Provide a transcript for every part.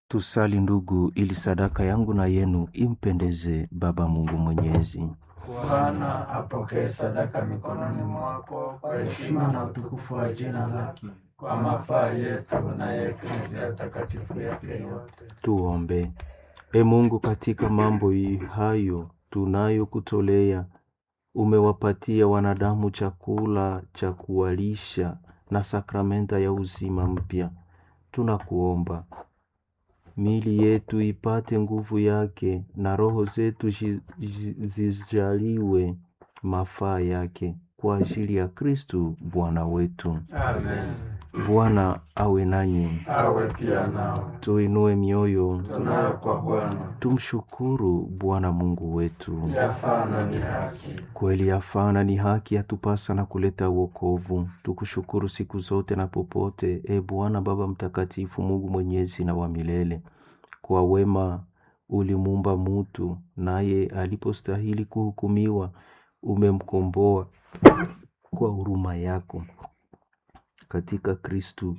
Tusali ndugu, ili sadaka yangu na yenu impendeze Baba Mungu Mwenyezi. Bwana apokee sadaka mikononi mwako kwa heshima na utukufu wa jina lake, kwa mafaa yetu na ya Eklesia takatifu yake yote. Tuombe. E Mungu, katika mambo hii hayo tunayokutolea, umewapatia wanadamu chakula cha kuwalisha na sakramenta ya uzima mpya. Tunakuomba mili yetu ipate nguvu yake na roho zetu zi- zi- zijaliwe mafaa yake kwa ajili ya Kristu Bwana wetu. Amen. Bwana awe nanyi, Awe pia nao. tuinue mioyo, Tunayo kwa Bwana. tumshukuru Bwana Mungu wetu. Yafaa na ni haki. Kweli yafana ni haki yatupasa na kuleta wokovu. Tukushukuru siku zote na popote, e Bwana Baba Mtakatifu, Mungu mwenyezi na wa milele. Kwa wema ulimuumba mutu, naye alipostahili kuhukumiwa, umemkomboa kwa huruma yako katika Kristu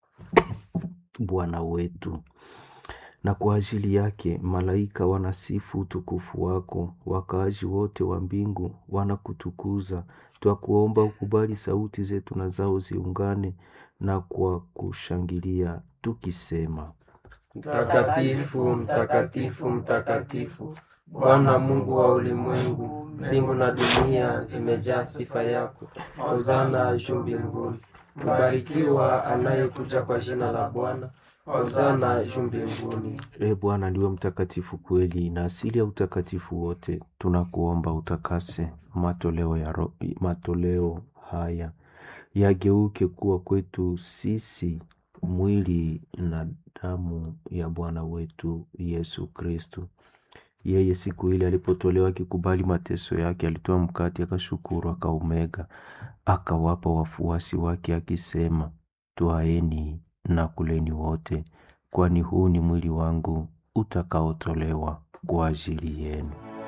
Bwana wetu na kwa ajili yake malaika wanasifu utukufu wako, wakaaji wote wa mbingu wanakutukuza. Twakuomba ukubali sauti zetu na zao ziungane na kwa kushangilia tukisema: Mtakatifu, mtakatifu, mtakatifu, Bwana Mungu wa ulimwengu, mbingu na dunia zimejaa sifa yako. Hosana juu mbinguni. Mbarikiwa anayekuja kwa jina la Bwana. Hosana juu mbinguni. E Bwana ndiwe mtakatifu kweli na asili ya utakatifu wote. Tunakuomba utakase matoleo, ya ro, matoleo haya yageuke kuwa kwetu sisi mwili na damu ya Bwana wetu Yesu Kristu. Yeye siku ile alipotolewa akikubali mateso yake, alitoa mkate, akashukuru, akaumega, akawapa wafuasi wake akisema, twaeni na kuleni wote, kwani huu ni mwili wangu utakaotolewa kwa ajili yenu.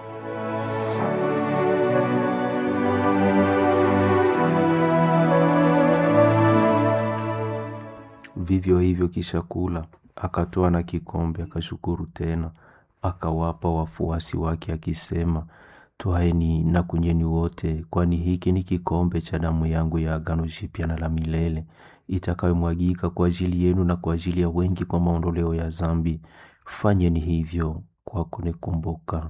Vivyo hivyo kisha kula, akatoa na kikombe, akashukuru tena, akawapa wafuasi wake akisema, twaeni na kunyweni wote, kwani hiki ni kikombe cha damu yangu ya agano jipya na la milele, itakayomwagika kwa ajili yenu na kwa ajili ya wengi kwa maondoleo ya dhambi. Fanyeni hivyo kwa kunikumbuka.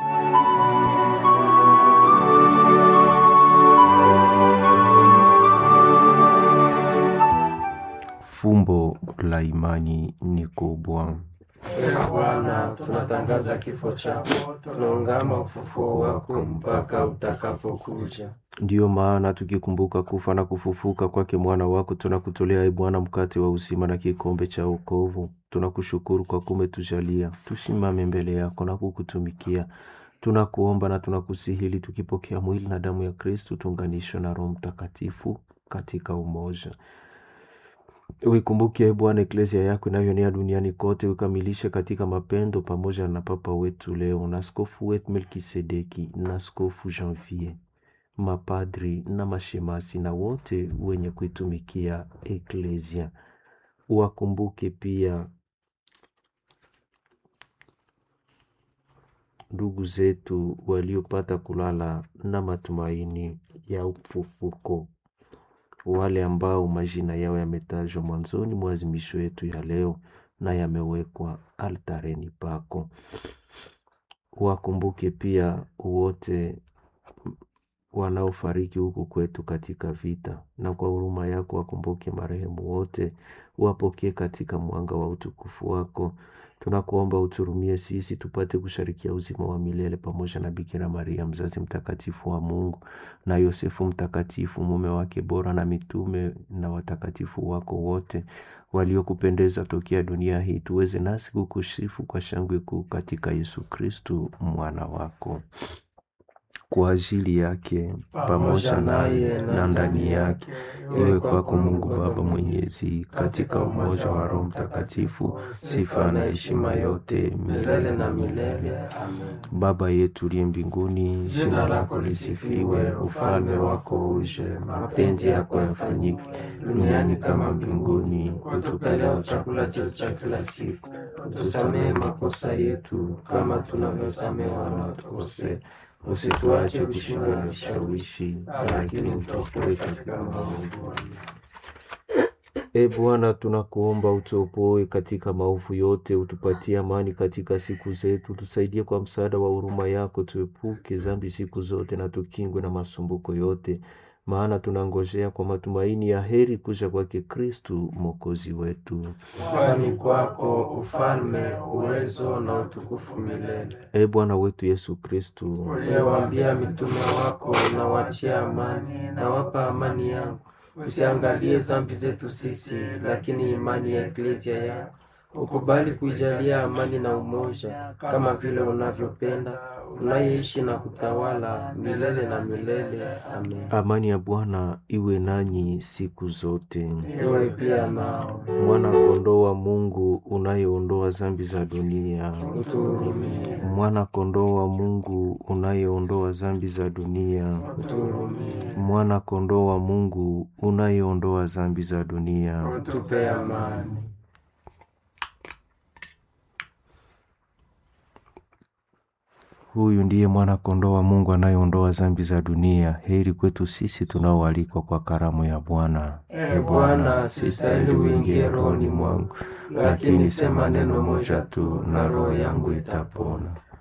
Fumbo la imani ni kubwa. Ee Bwana, tunatangaza kifo chako, tunaungama ufufuo wako mpaka utakapokuja. Ndiyo maana tukikumbuka kufa na kufufuka kwake mwana wako, tunakutolea e Bwana mkate wa uzima na kikombe cha wokovu. Tunakushukuru kwa kumetujalia tusimame mbele yako na kukutumikia. Tunakuomba na tunakusihili, tukipokea mwili na damu ya Kristu, tuunganishwe na Roho Mtakatifu katika umoja. Uikumbuke e Bwana eklesia yako inayoenea duniani kote, ukamilishe katika mapendo, pamoja na Papa wetu leo na askofu wetu Melkisedeki na askofu Janvier, mapadri na mashemasi na wote wenye kuitumikia eklesia. Uwakumbuke pia ndugu zetu waliopata kulala na matumaini ya ufufuko wale ambao majina yao yametajwa mwanzoni mwa azimisho yetu ya leo na yamewekwa altareni pako. Wakumbuke pia wote wanaofariki huku kwetu katika vita, na kwa huruma yako wakumbuke marehemu wote, wapokee katika mwanga wa utukufu wako. Tunakuomba uturumie sisi tupate kusharikia uzima wa milele pamoja na Bikira Maria mzazi mtakatifu wa Mungu na Yosefu mtakatifu mume wake bora na mitume na watakatifu wako wote waliokupendeza tokea dunia hii, tuweze nasi kukusifu kwa shangwe kuu katika Yesu Kristu mwana wako. kwa ajili yake pamoja naye na ndani yake, iwe kwako Mungu Baba Mwenyezi, katika umoja wa Roho Mtakatifu, sifa na heshima yote milele na milele. Amen. Baba yetu uliye mbinguni, Jina lako lisifiwe, ufalme wako uje, mapenzi yako yafanyike duniani kama mbinguni. Utupe leo chakula chetu cha kila siku, utusamehe makosa yetu kama tunavyosamehe wanaotukosea, usituache kushindwa na vishawishi, lakini utuokoe katika maovu. E Bwana, tunakuomba utuopoe katika maovu yote, utupatie amani katika siku zetu, tusaidie kwa msaada wa huruma yako, tuepuke dhambi siku zote na tukingwe na masumbuko yote, maana tunangojea kwa matumaini ya heri kuja kwake Kristu mwokozi wetu. Kwani kwako ufalme, uwezo na utukufu milele. E Bwana wetu Yesu Kristu, Uliyewaambia mitume wako, na wachia amani, na wapa amani yangu, usiangalie dhambi zetu sisi, lakini imani ya eklezia yako. Ukubali kuijalia amani na umoja, kama vile unavyopenda, unayeishi na kutawala milele na milele. Amen. amani ya Bwana iwe nanyi siku zote. Iwe pia nao, Mwana kondoo wa Mungu unayeondoa dhambi za dunia, utuhurumie, mwana kondoo wa Mungu unayeondoa dhambi za dunia, utuhurumie, mwana kondoo wa Mungu unayeondoa dhambi za dunia. utupe amani. Huyu ndiye mwana kondoo wa Mungu anayeondoa dhambi za dunia. Heri kwetu sisi tunaoalikwa kwa karamu ya Bwana. E Bwana, sistahili uingie rohoni mwangu, lakini sema neno moja tu na roho yangu itapona.